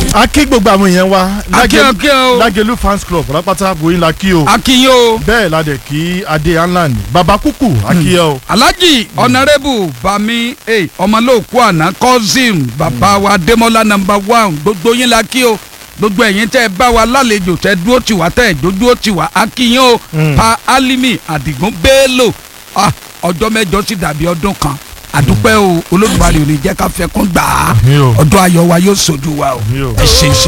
a kí gbogbo àwọn èèyàn wa A kí ọ, kí ọ. Lágẹ̀lú fans club pátápátá bóyin la kí o akínyìn o bẹ́ẹ̀ la dẹ̀ kí adé anland baba kúkú a kí ẹ o alhaji honourable bami eh, ọmọlóòkú àná cousin bàbá wa demola number one gbogbo yín la kí o gbogbo ẹ̀yin tẹ́ ẹ bá wa lálejò tẹ́ dúró tì wá tẹ́ ẹ dúró tì wá akínyìn o Mm. pa alimi adigun bello ah, ọjọ́ mẹ́jọ sì dàbí ọdún kan àdúpẹ́ o olódùmarè ò ní jẹ́ ká fẹ́ kún gbà á Àmín o. ọdún ayọ̀ wa yóò sojú wa o Àmín o. ẹ ṣe é ṣe